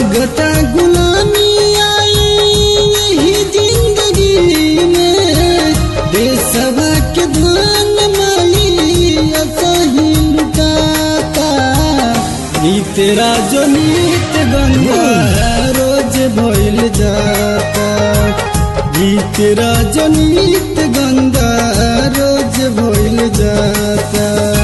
लगता गुलामी आई यही जिंदगी में देशवा के धान माली असही लुटाता नीत राजो नीत गंगा रोज भइल जाता गीत राजो नीत गंगा रोज भइल जाता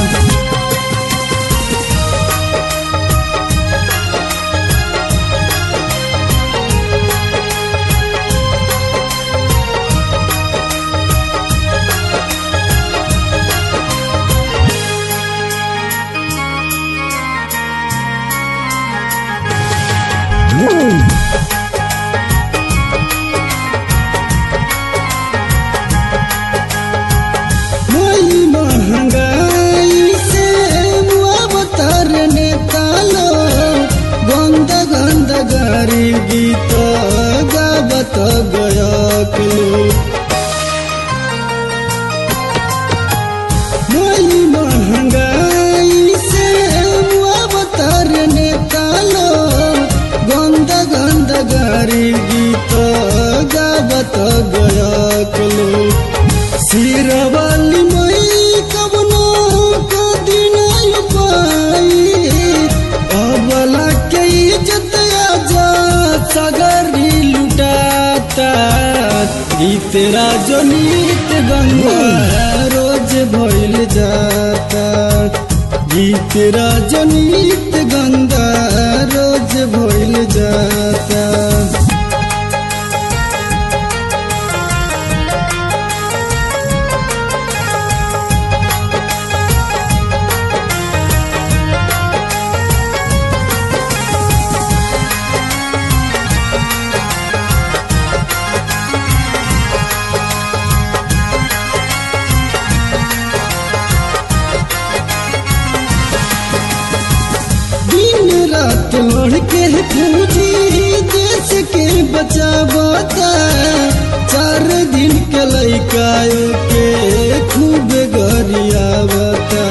मोई महंगाई से मुआवतर नेता लो गंद गंद गारी गीत गावत गयकलो मोई महंगाई से मुआवतर नेता लो गंद गंद गारी गीत गावत गयकलो सिरवाली मई कबनो कदिन पाई अबला के इज्जत आजा सगरी लुटाता गीत राजो नीत गंगा रोज भइल जाता गीत राजो नीत गंगा रोज भइल जाता दिन रात लड़ के पूजी देश के बचावता चार दिन के लैकायो के खूब गरियावता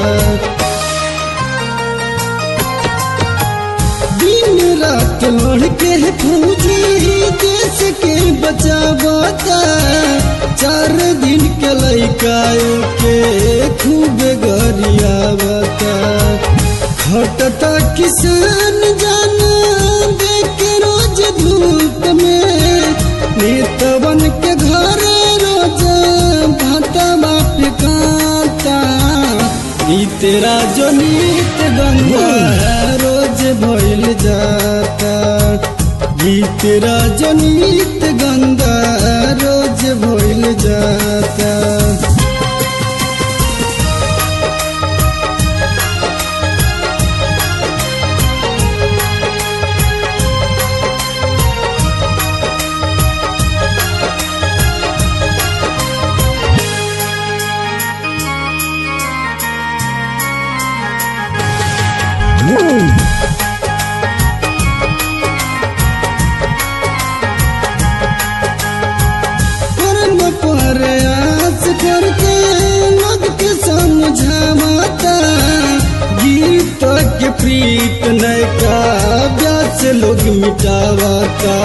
दिन रात लड़ के पूजी देश के बचावता चार दिन के लैकायो के खूब गरियावता खटता किसान जाना देख रोज धूप में नेतवन के घर रोज भाता बाप कांता नीत राजो नीत गंगा रोज भइल जाता गीत राजो नीत गंगा रोज भइल जाता कर्म पर आस करके लोग के समझावता गीत के प्रीत नैका व्यास लोग मिटावता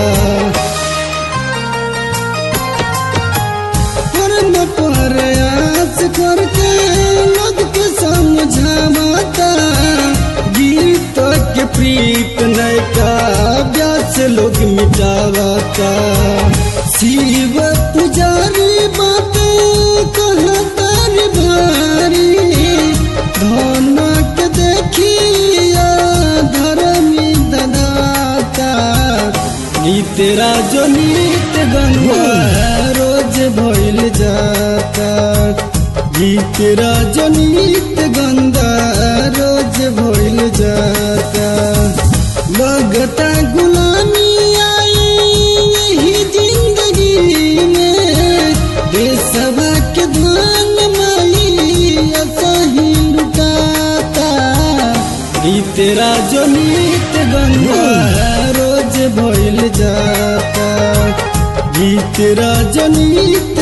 कर्म पर आस करके लोग के समझावता गीत के प्रीत नैका व्यास लोग मिटावता शिव पुजारी बाते कहतर भारी धन के देखिया धर्मी ददाता नीत राजो नीत गंगा रोज भइल जाता गीत राजो नीत गंगा रोज भइल जाता लगता गुलामी आई यही जिंदगी में देशवा के धान माली असही लुटाता नीत राजो नीत गंगा रोज भइल जाता गीत राजो नीत